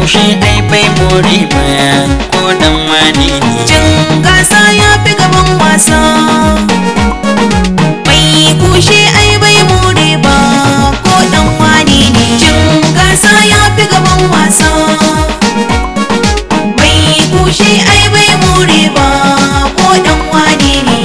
kushe ai bai more ba ko dan wani ne Cin gasa ya fi gaban wasa Mai kushe ai bai more ba ko dan wani ne Cin gasa ya fi gaban wasa Mai kushe ai bai more ba ko dan wani ne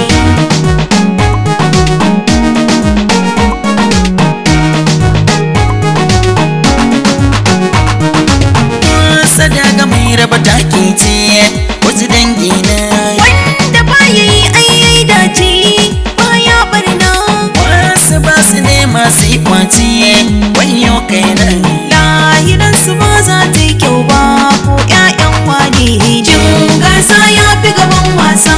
sadaga mai raba taki ce wasu dangi na Wanda ba ya yi ayyai dace baya barna wasu ba su ne masu yi kwaci wayo kai nan lahiransu ba za ta yi kyau ba ko 'ya'yan wane jin gasa ya fi gaban wasa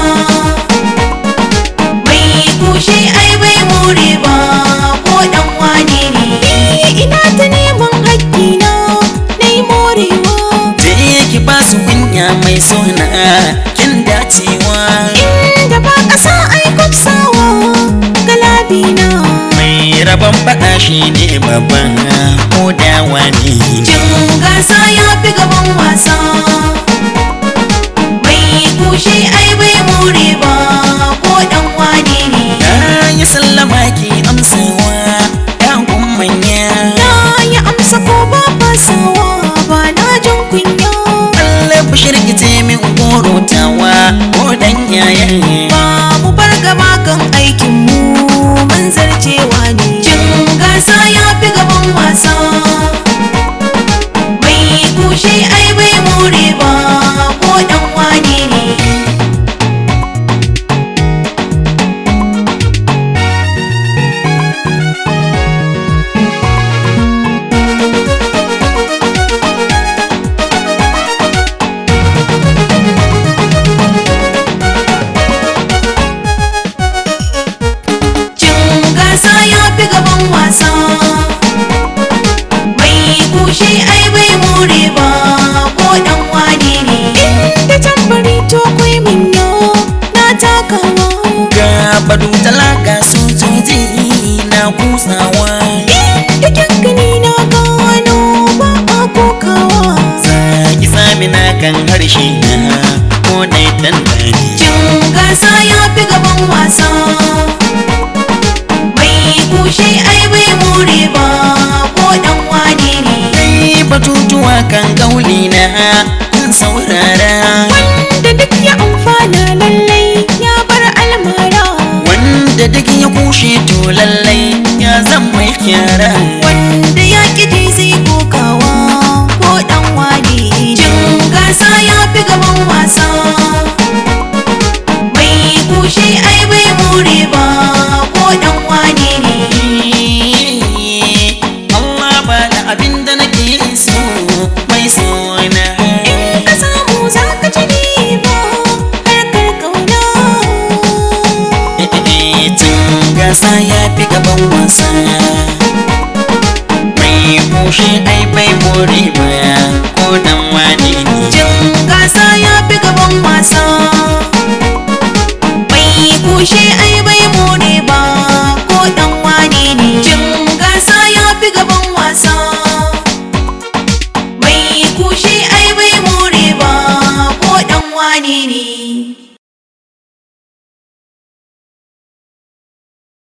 mai kushe ai bai more ba ko dan wane ne ina ta neman hakkina na yi morewa je ki ba su kunya mai suna kin dacewa inda ba ƙasa ai kwafsawa galabina mai rabon faɗa shi ne babban ko da wani Cin gasa ya fi gaban wasa Mai kushe ai bai more ba ko dan wane ne na yi sallama ki amsawa yan manya Na yi amsa ko ba fasawa ba na jin kunya Allah ku shirkice min gorotawa ko dan yayan Ba mu bar gaba kan aikin mu mun zarcewa ne Cin gasa ya fi gaban wasa Mai kushe ai bai more ba ko dan wane ne Cin gasa ya fi gaban wasa Mai kushe ai bai more ba ko dan wane ne Inda tambari to kwai minyo na takawa ga badu talaka sojoji na kusawa Inda kyankani na gano ba a kokawa zaki sami na kan harshe na ko dai tantani Cin gasa ya fi gaban wasa Mai kushe ai bai more ba ko dan wane ne kai batutuwa kan gauli na kun saurara Wanda duk ya amfana lallai ya bar almara wanda duk ya kushe to lallai ya zan mai kyara Wanda ya ƙiji zai kokawa ko ɗan wane Jin gasa ya fi gaban wasa Mai kushe ai bai more ba ko ɗan wane ne Allah ba da abin da nake so mai sona In ka samu za ka ci riba harkar ƙauna Tun gasa ya fi gaban wasa Mai kushe ai bai more ba ko dan wani ne Jin gasa ya fi gaban wasa Mai kushe ai bai more ba ko dan wane ne Jin gasa ya fi gaban wasa